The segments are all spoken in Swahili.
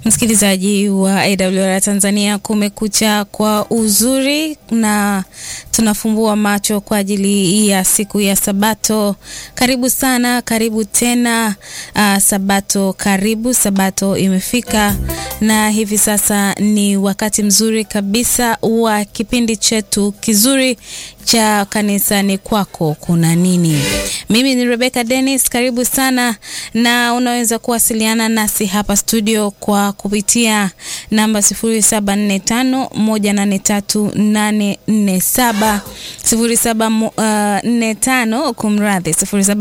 Msikilizaji wa AWR Tanzania, kumekucha kwa uzuri na tunafumbua macho kwa ajili ya siku ya Sabato. Karibu sana, karibu tena. Uh, Sabato karibu, Sabato imefika na hivi sasa ni wakati mzuri kabisa wa kipindi chetu kizuri cha kanisani kwako kuna nini. Mimi ni Rebecca Dennis, karibu sana, na unaweza kuwasiliana nasi hapa studio kwa kupitia namba 0745183847 0745 kumradhi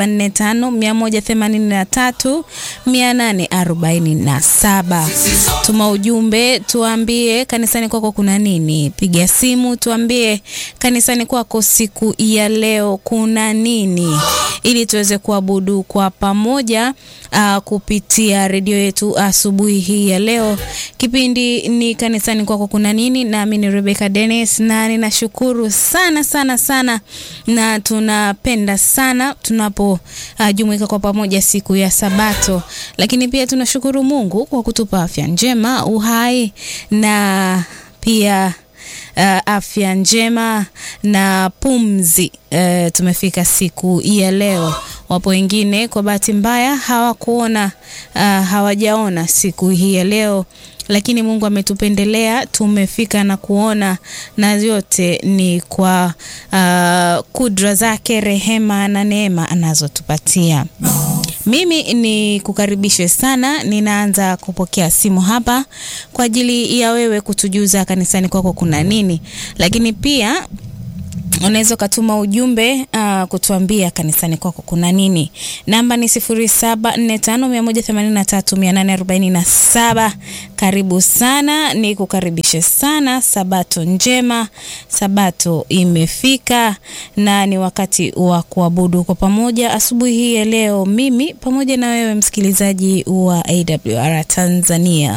0745183847. Tuma ujumbe, tuambie kanisani kwako kuna nini. Piga simu, tuambie kanisani kwako siku ya leo kuna nini, ili tuweze kuabudu kwa pamoja uh, kupitia redio yetu asubuhi hii ya leo. Kipindi ni kanisani kwako kuna nini, nami ni Rebecca Dennis, na ninashukuru sana sana sana, na tunapenda sana tunapojumuika uh, kwa pamoja siku ya Sabato, lakini pia tunashukuru Mungu kwa kutupa afya njema, uhai na pia Uh, afya njema na pumzi. Uh, tumefika siku ya leo. Wapo wengine kwa bahati mbaya hawakuona, uh, hawajaona siku hii ya leo, lakini Mungu ametupendelea tumefika na kuona, na yote ni kwa uh, kudra zake, rehema na neema anazotupatia. Mimi ni kukaribishe sana, ninaanza kupokea simu hapa kwa ajili ya wewe kutujuza kanisani kwako kuna nini, lakini pia unaweza ukatuma ujumbe uh, kutuambia kanisani kwako kuna nini. Namba ni 0745183847. Karibu sana, ni kukaribishe sana. Sabato njema, Sabato imefika na ni wakati wa kuabudu kwa pamoja asubuhi hii ya leo, mimi pamoja na wewe msikilizaji wa AWR Tanzania.